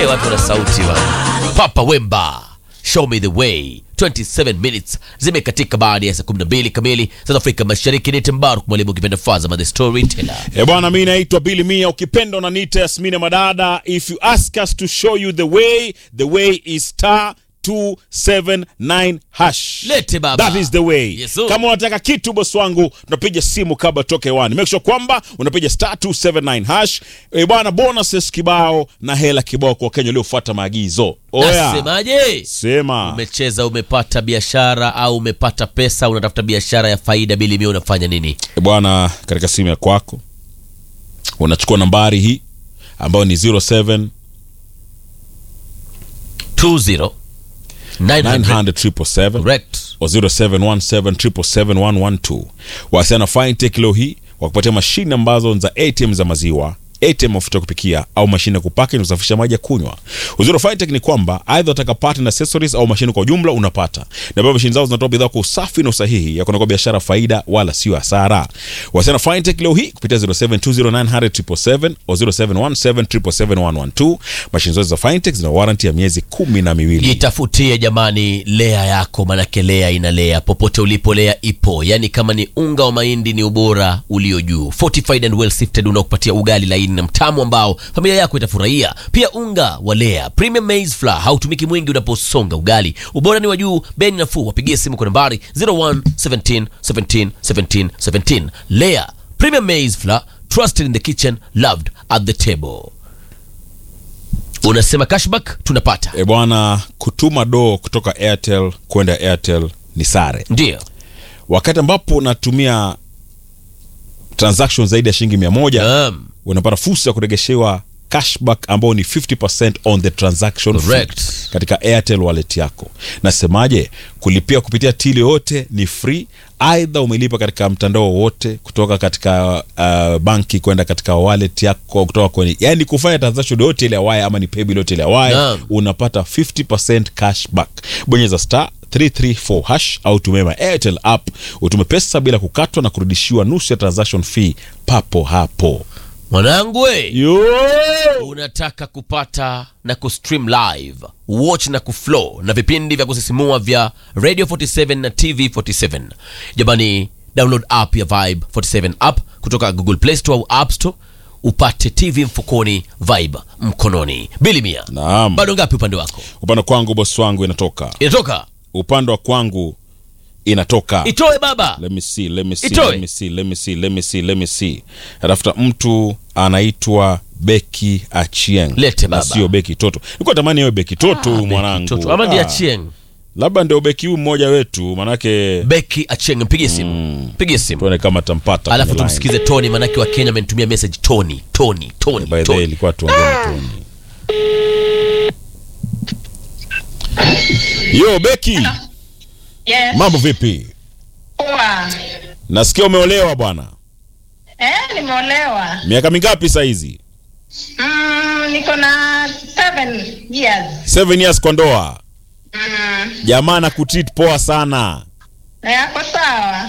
watu wana sauti wa Papa Wemba, show me the way. 27 minutes zimekatika baada ya saa 12 kamili South Afrika Mashariki. Ni Tembaruk mwalimu ukipenda Fazama the storyteller. E bwana, mi naitwa Billy Mia, ukipenda unaniita Yasmina Madada. If you ask us to show you the way, the way is star 279 hash. Lete baba. That is the way. Yes, sir. Kama unataka kitu bosi wangu, unapiga simu kabla toke hewani. Make sure kwamba unapiga star 279 hash. E bwana, bonuses kibao na hela kibao kwa Wakenya waliofuata maagizo. Oya. Nasemaje? Sema. Umecheza, umepata biashara au umepata pesa, unatafuta biashara ya faida, bili mia, unafanya nini? E bwana, katika simu ya kwako unachukua nambari hii ambayo ni 07 20 900 900 777 correct. o 0717771112 wasiana fintech leo hii wakupatia mashine ambazo ni za atm za maziwa atm mafuta ya kupikia au mashine ya kupaka na kusafisha maji ya kunywa uzuri wa fintech ni kwamba aidha utaka part na accessories au mashine kwa jumla unapata na pia mashine zao zinatoa bidhaa kwa usafi na usahihi ya kunakuwa biashara faida wala sio hasara wasiana fintech leo hii kupitia 0720900777 o 0717771112 mashine zote za fintech zina warranty ya miezi kumi na miwili Jitafutie jamani, lea yako, manake lea inalea popote ulipo, lea ipo. Yani kama ni unga wa mahindi ni ubora ulio juu, fortified and well sifted, unaokupatia ugali laini na mtamu ambao familia yako itafurahia. Pia unga wa lea premium maize flour hautumiki mwingi unaposonga ugali, ubora ni wa juu, bei ni nafuu. Wapigie simu kwa nambari 01 17 17 17 17. Lea premium maize flour, trusted in the kitchen, loved at the table. Unasema cashback tunapata, E bwana, kutuma do kutoka Airtel kwenda Airtel ni sare. ndio Wakati ambapo unatumia transaction zaidi ya shilingi mia moja Naam. unapata fursa ya kuregeshewa cashback ambao ni 50% on the transaction fee Correct. katika Airtel wallet yako. Nasemaje? Kulipia kupitia tili yote ni free, aidha umelipa katika mtandao wowote kutoka katika uh, banki kwenda katika wallet yako kutoka kwenye, yani kufanya transaction yote ile ya waya ama ni paybill yote ile ya waya Naam. unapata 50% cashback. Bonyeza star 334 hash au tumema Airtel app utume pesa bila kukatwa na kurudishiwa nusu ya transaction fee papo hapo. mwanangu we Yo! unataka kupata na kustream live watch na kuflow na vipindi vya kusisimua vya radio 47 na tv 47 jamani download app ya vibe 47 app kutoka google play store au app store upate tv mfukoni vibe mkononi bili mia Naam. bado ngapi upande wako Upande kwangu bosi wangu inatoka. inatoka Upande wa kwangu inatoka. itoe baba Let me see, let me see, Itoe. let me see, let me see, let me see, let me see. Natafuta mtu anaitwa Beki Achieng. Lete Na baba. sio Beki Toto. Nilikuwa tamani iwe Beki Toto huyu mwanangu. Toto, ama ndiye Ah, achieng Labda ndio Beki huyu mmoja wetu manake beki achieng mpigie simu mpigie simu tuone kama tampata. alafu kwenye line. tumsikize tony manake wa kenya amenitumia message tony tony tony, By the way tony. ilikuwa tuongee na Tony. Yo Beki, Yes. mambo vipi? Poa. Nasikia umeolewa bwana. Eh, nimeolewa. Miaka mingapi saa hizi? Mm, niko na seven years. Seven years kwa ndoa. Mm. Jamaa na kutreat poa sana. Na yako sawa?